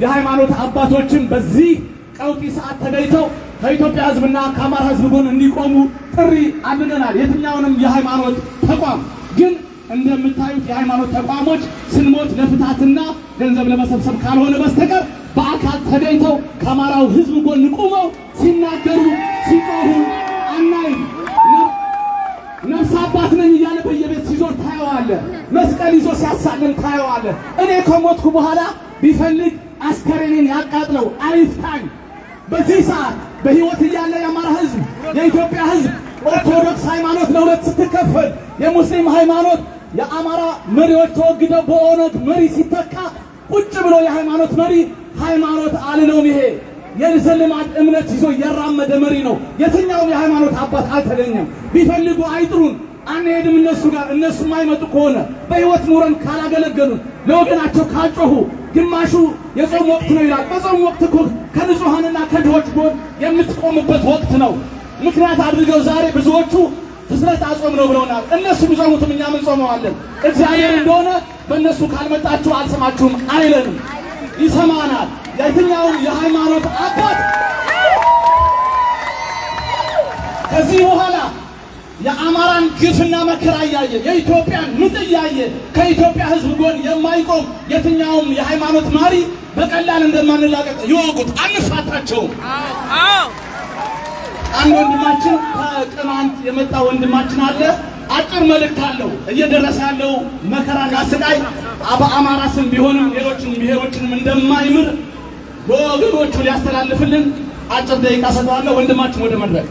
የሃይማኖት አባቶችን በዚህ ቀውጢ ሰዓት ተገኝተው ከኢትዮጵያ ሕዝብና ከአማራ ሕዝብ ጎን እንዲቆሙ ጥሪ አድርገናል። የትኛውንም የሃይማኖት ተቋም ግን እንደምታዩት የሃይማኖት ተቋሞች ስንሞት ለፍታትና ገንዘብ ለመሰብሰብ ካልሆነ በስተቀር በአካል ተገኝተው ከአማራው ሕዝብ ጎን ቆመው ሲናገሩ ሲጮሁ አናይም። ነፍስ አባት ነኝ እያለ በየቤት ሲዞር ታየዋለ። መስቀል ይዞ ሲያሳልም ታየዋለ። እኔ ከሞትኩ በኋላ ቢፈልግ አስከሬኔን ያቃጥለው አይፍታኝ። በዚህ ሰዓት በሕይወት እያለ የአማራ ሕዝብ የኢትዮጵያ ሕዝብ ኦርቶዶክስ ሃይማኖት ለሁለት ስትከፈል የሙስሊም ሃይማኖት የአማራ መሪዎች ተወግደው በኦነግ መሪ ሲተካ ቁጭ ብሎ የሃይማኖት መሪ ሃይማኖት አልለውም ይሄ የዘልማድ እምነት ይዞ እያራመደ መሪ ነው። የትኛውም የሃይማኖት አባት አልተገኘም። ቢፈልጉ አይጥሩን፣ አንሄድም እነሱ ጋር። እነሱ የማይመጡ ከሆነ በሕይወት ኑረን ካላገለገሉን፣ ለወገናቸው ካልጮሁ፣ ግማሹ የጾም ወቅት ነው ይላል። በጾም ወቅት እኮ ከንጹሐንና ከድሆች ጎን የምትቆምበት ወቅት ነው። ምክንያት አድርገው ዛሬ ብዙዎቹ ፍስረት አጾም ነው ብለውናል። እነሱ ቢጾሙትም እኛም እንጾመዋለን። እግዚአብሔር እንደሆነ በእነሱ ካልመጣችሁ አልሰማችሁም አይለንም፣ ይሰማናል። የትኛውም የሃይማኖት አባት ከዚህ በኋላ የአማራን ግፍና መከራ እያየ የኢትዮጵያን ምጥ እያየ ከኢትዮጵያ ሕዝብ ጎን የማይቆም የትኛውም የሃይማኖት መሪ በቀላል እንደማንላቀቅ ይወቁት። አንፋታቸውም። አንድ ወንድማችን ከቅማንት የመጣ ወንድማችን አለ። አጭር መልእክት አለው። እየደረሰ ያለው መከራና ስቃይ በአማራ ስም ቢሆንም ሌሎችን ብሔሮችንም እንደማይምር ለወገኖቹ ሊያስተላልፍልን አጭር ደቂቃ ሰጠዋለሁ። ወንድማችን ወደ መድረክ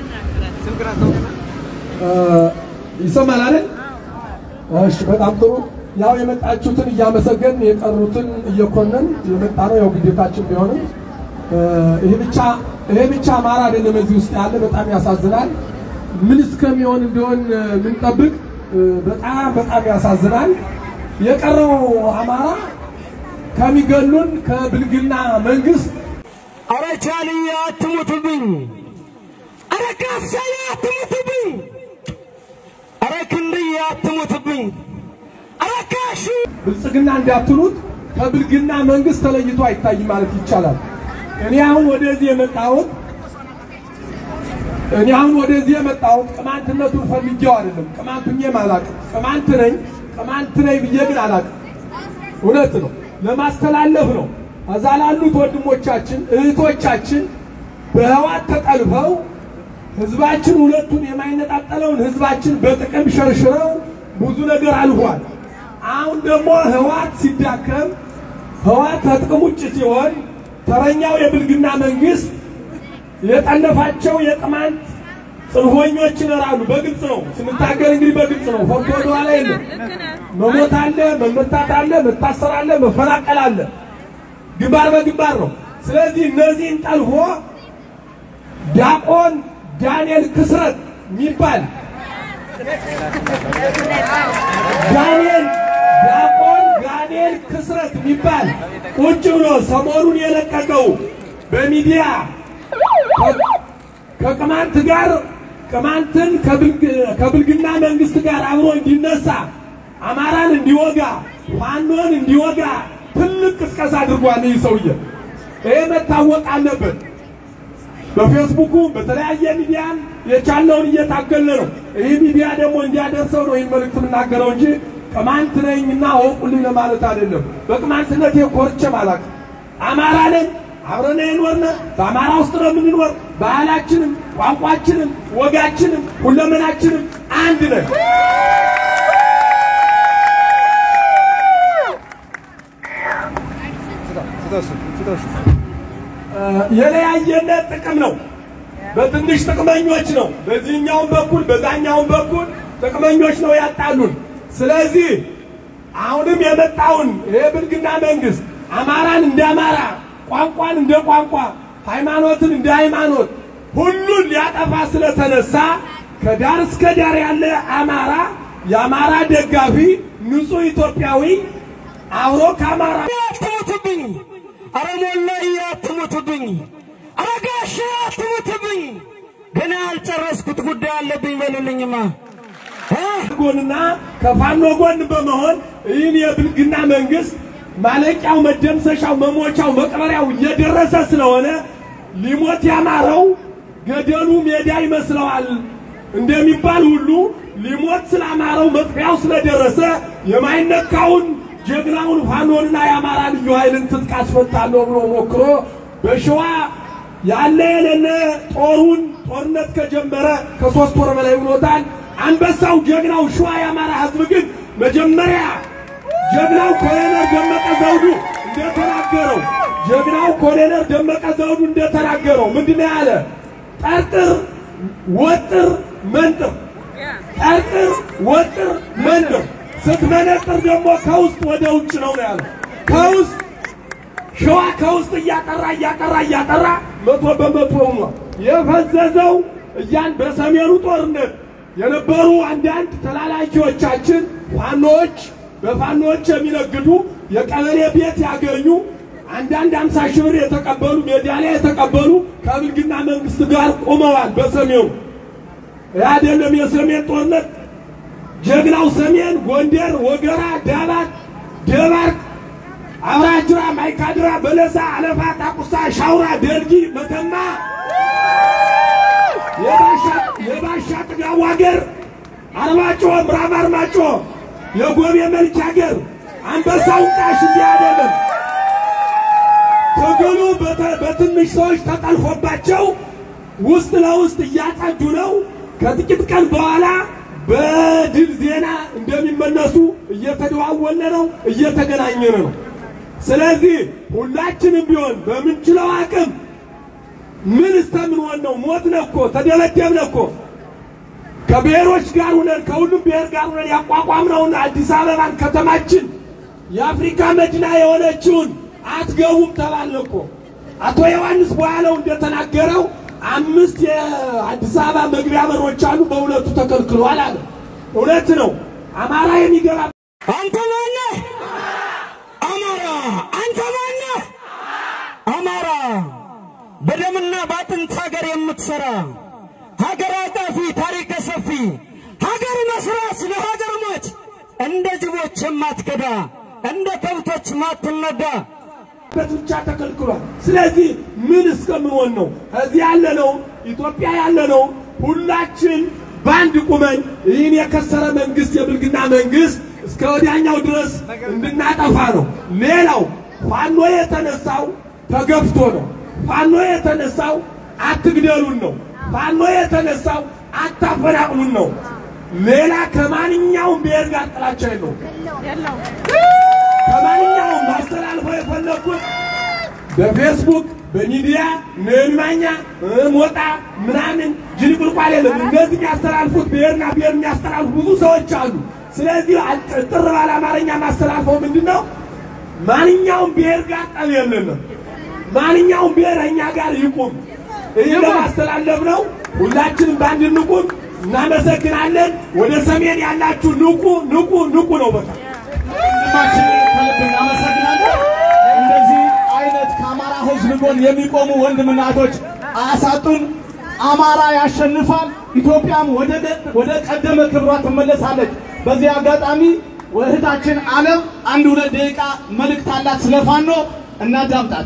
ይሰማል አይደል? እሺ፣ በጣም ጥሩ። ያው የመጣችሁትን እያመሰገን የቀሩትን እየኮነን የመጣ ነው። ያው ግዴታችን ቢሆንም ይሄ ብቻ ይሄ ብቻ አማራ አይደለም እዚህ ውስጥ ያለ በጣም ያሳዝናል። ምን እስከሚሆን እንዲሆን ምንጠብቅ በጣም በጣም ያሳዝናል። የቀረው አማራ ከሚገሉን ከብልግና መንግስት አረ ቻልዬ አትሙትብኝ፣ አረ ካሳዬ አትሙትብኝ፣ አረ ክንድዬ አትሙትብኝ፣ አረ ካሹ ብልጽግና እንዳትሉት ከብልግና መንግስት ተለይቶ አይታይም ማለት ይቻላል። እኔ አሁን ወደዚህ የመጣሁት እኔ አሁን ወደዚህ የመጣሁት ቅማንትነቱን ፈልጌው አይደለም። ቅማንት ሁኜም አላውቅም። ቅማንት ነኝ ቅማንት ነኝ ብዬ ግን አላውቅም። እውነት ነው፣ ለማስተላለፍ ነው። እዛ ላሉት ወንድሞቻችን እህቶቻችን በህዋት ተጠልፈው ህዝባችን ሁለቱን የማይነጣጠለውን ህዝባችን በጥቅም ሸርሽረው ብዙ ነገር አልፏል። አሁን ደግሞ ህዋት ሲዳከም ህዋት ከጥቅም ውጭ ሲሆን ተረኛው የብልግና መንግስት የጠለፋቸው የቅማንት ጽንፈኞች ይኖራሉ። በግልጽ ነው ስንታገል እንግዲህ በግልጽ ነው። ፎቶ ወደኋላ የለም። መሞት አለ፣ መመታት አለ፣ መታሰር አለ፣ መፈናቀል አለ። ግንባር በግንባር ነው። ስለዚህ እነዚህን ጠልፎ ዲያቆን ዳንኤል ክስረት የሚባል ዳንኤል ዲያቆን ዳንኤል ክስረት የሚባል ቁጭ ብሎ ሰሞኑን የለቀቀው በሚዲያ ከቅማንት ጋር ቅማንትን ከብልግና መንግስት ጋር አብሮ እንዲነሳ አማራን እንዲወጋ ፋኖን እንዲወጋ ትልቅ ቅስቀሳ አድርጓል። ይህ ሰውዬ ይሄ መታወቅ አለበት። በፌስቡኩ በተለያየ ሚዲያን የቻለውን እየታገለ ነው። ይህ ሚዲያ ደግሞ እንዲያደርሰው ነው ይህን መልእክት የምናገረው እንጂ ቅማንት ነኝና አወቁልኝ ለማለት አይደለም። በቅማንትነት ኮርቼም አላውቅም። አማራ ነን፣ አብረን የኖርነ በአማራ ውስጥ ነው የምንኖር። ባህላችንም፣ ቋንቋችንም፣ ወጋችንም ሁለመናችንም አንድ ነን። የለያየነት ጥቅም ነው። በትንሽ ጥቅመኞች ነው። በዚህኛውም በኩል በዛኛውም በኩል ጥቅመኞች ነው ያጣሉን። ስለዚህ አሁንም የመጣውን የብልግና መንግስት አማራን እንደ አማራ፣ ቋንቋን እንደ ቋንቋ፣ ሃይማኖትን እንደ ሃይማኖት ሁሉን ሊያጠፋ ስለተነሳ ከዳር እስከ ዳር ያለ አማራ የአማራ ደጋፊ ንጹህ ኢትዮጵያዊ አብሮ ከአማራ አትሙትብኝ፣ አረ ሞላዬ አትሙትብኝ፣ አረ ጋሼ አትሙትብኝ። ገና ያልጨረስኩት ጉዳይ አለብኝ በሉልኝማ እ ጎንና ከፋኖ ጎን በመሆን ይህን የብልግና መንግስት ማለቂያው፣ መደምሰሻው፣ መሞቻው፣ መቅበሪያው እየደረሰ ስለሆነ ሊሞት ያማረው ገደሉ ሜዳ ይመስለዋል እንደሚባል ሁሉ ሊሞት ስላማረው መጥፊያው ስለደረሰ የማይነካውን ጀግናውን ፋኖንና የአማራ ልዩ ኃይልን ትጥቅ አስፈታለሁ ብሎ ሞክሮ በሸዋ ያለ የሌለ ጦሩን ጦርነት ከጀመረ ከሶስት ወር በላይ ብሎታል። አንበሳው ጀግናው ሸዋ የአማራ ሕዝብ ግን መጀመሪያ ጀግናው ኮሎኔል ደመቀ ዘውዱ እንደተናገረው ጀግናው ኮሎኔል ደመቀ ዘውዱ እንደተናገረው ምንድነው ያለ? ጠርጥር፣ ወጥር፣ መንጥር ጠርጥር፣ ወጥር፣ መንጥር ስትመነጥር ደግሞ ከውስጥ ወደ ውጭ ነው ነው ያለው። ከውስጥ ሸዋ ከውስጥ እያጠራ እያጠራ እያጠራ መቶ በመቶ ሆኗል። የፈዘዘው እያን በሰሜኑ ጦርነት የነበሩ አንዳንድ ተላላኪዎቻችን ፋኖች በፋኖች የሚነግዱ የቀበሌ ቤት ያገኙ አንዳንድ አምሳ ሺህ ብር የተቀበሉ ሜዳሊያ የተቀበሉ ከብልግና መንግስት ጋር ቆመዋል። በሰሜኑ ይህ አይደለም የሰሜን ጦርነት ጀግናው ሰሜን ጎንደር፣ ወገራ፣ ዳባት፣ ደባርቅ፣ አብራጅራ፣ ማይካድራ፣ በለሳ፣ አለፋ፣ ጣቁሳ፣ ሻውራ፣ ደልጊ፣ መተማ የባሻ ጥጋቡ ሀገር አርማጮ፣ ምዕራብ አርማጮ፣ የጎቤ መልክ ሀገር አንበሳው ቃሽ እንዲህ አይደለም። ትግሉ በትንሽ ሰዎች ተጠልፎባቸው ውስጥ ለውስጥ እያጸዱ ነው። ከጥቂት ቀን በኋላ በድል ዜና እንደሚመለሱ እየተደዋወለ ነው፣ እየተገናኘን ነው። ስለዚህ ሁላችንም ቢሆን በምንችለው አቅም ምን እስከምንሆን ነው? ሞትነ እኮ ተደበደብነ እኮ ከብሔሮች ጋር ሁነን ከሁሉም ብሔር ጋር ሁነን ያቋቋምነውን አዲስ አበባን ከተማችን የአፍሪካ መዲና የሆነችውን አትገቡም ተባልን እኮ። አቶ ዮሐንስ በኋላው እንደተናገረው አምስት የአዲስ አበባ መግቢያ በሮች አሉ፣ በሁለቱ ተከልክሏል አለ። እውነት ነው። አማራ የሚገባ አንተ ማነህ? አማራ። አንተ ማነህ? አማራ። በደምና በአጥንት ሀገር የምትሰራ ሀገር አጣፊ ታሪክ ሰፊ ሀገር መስራት ለሀገር ሞች እንደ ጅቦች የማትከዳ እንደ ከብቶች ማትነዳ በት ብቻ ተከልክሏል። ስለዚህ ምን እስከምንሆን ነው? እዚህ ያለነው ኢትዮጵያ ያለነው ሁላችን በአንድ ቁመን ይህን የከሰረ መንግስት የብልግና መንግስት እስከ ወዲያኛው ድረስ እንድናጠፋ ነው። ሌላው ፋኖ የተነሳው ተገፍቶ ነው። ፋኖ የተነሳው አትግደሉን ነው። ፋኖ የተነሳው አታፈናቅሉን ነው። ሌላ ከማንኛውም ብሔር ጋር ጥላቻ የለውም። ከማንኛውም ማስተላልፈው የፈለግኩት በፌስቡክ በሚዲያ ነማኛ ሞጣ ምናምን ጅንቁልቋል የለም። እነዚህ የሚያስተላልፉት ብሔርና ብሔር የሚያስተላልፉ ብዙ ሰዎች አሉ። ስለዚህ ጥር ባለ አማርኛ ማስተላልፈው ምንድን ነው? ማንኛውም ብሔር ጋር ጠብ የለንም። ማንኛውም ብሔር እኛ ጋር ይቁም። ይህ ለማስተላለፍ ነው። ሁላችንም በአንድ ንቁም። እናመሰግናለን። ወደ ሰሜን ያላችሁ ንቁ፣ ንቁ፣ ንቁ ነው በቃ ወንድማችን ከልብ እናመሰግናለን። እንደዚህ አይነት ከአማራ ሕዝብ ጎን የሚቆሙ ወንድምና እህቶች አያሳጡን። አማራ ያሸንፋል። ኢትዮጵያም ወደ ወደ ቀደመ ክብሯ ትመለሳለች። በዚህ አጋጣሚ እህታችን ዓለም አንድ ሁለት ደቂቃ መልእክት አላት ስለ ፋኖ እናዳምጣት።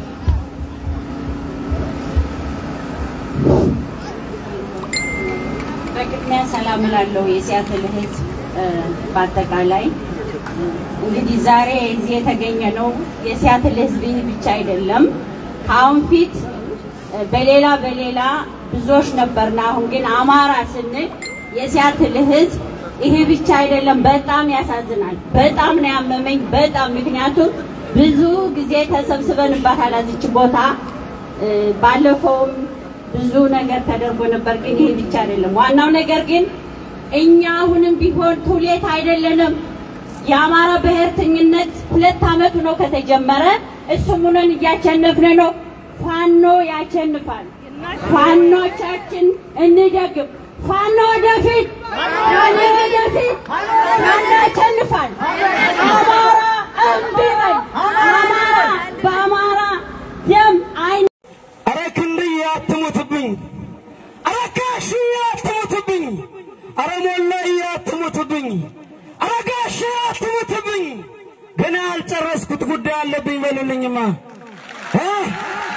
በቅድሚያ ሰላም እላለሁ የሲያትል ሕዝብ በአጠቃላይ እንግዲህ ዛሬ እዚህ የተገኘ ነው የሲያትል ሕዝብ ይህ ብቻ አይደለም። ከአሁን ፊት በሌላ በሌላ ብዙዎች ነበርና አሁን ግን አማራ ስንል የሲያትል ሕዝብ ይህ ብቻ አይደለም። በጣም ያሳዝናል። በጣም ነው ያመመኝ። በጣም ምክንያቱም ብዙ ጊዜ ተሰብስበንባታል እዚች ቦታ ባለፈውም ብዙ ነገር ተደርጎ ነበር። ግን ይሄ ብቻ አይደለም። ዋናው ነገር ግን እኛ አሁንም ቢሆን ቱሌት አይደለንም። የአማራ ብሔርተኝነት ሁለት ዓመቱ ነው ከተጀመረ። እሱም ሆነን እያሸነፍን ነው። ፋኖ ያሸንፋል። ፋኖቻችን እንደግም። ፋኖ ወደፊት፣ ፋኖ ወደፊት፣ ፋኖ ያሸንፋል። አማራ እምቢ በል። አማራ በአማራ ደም አይነ አረ ክንድዬ አትሙትብኝ፣ አረ ጋሽዬ አትሙትብኝ፣ አረ ሞላዬ አትሙትብኝ፣ አረ ጋሼ አትሙትብኝ። ገና ያልጨረስኩት ጉዳይ አለብኝ በሉልኝማ እ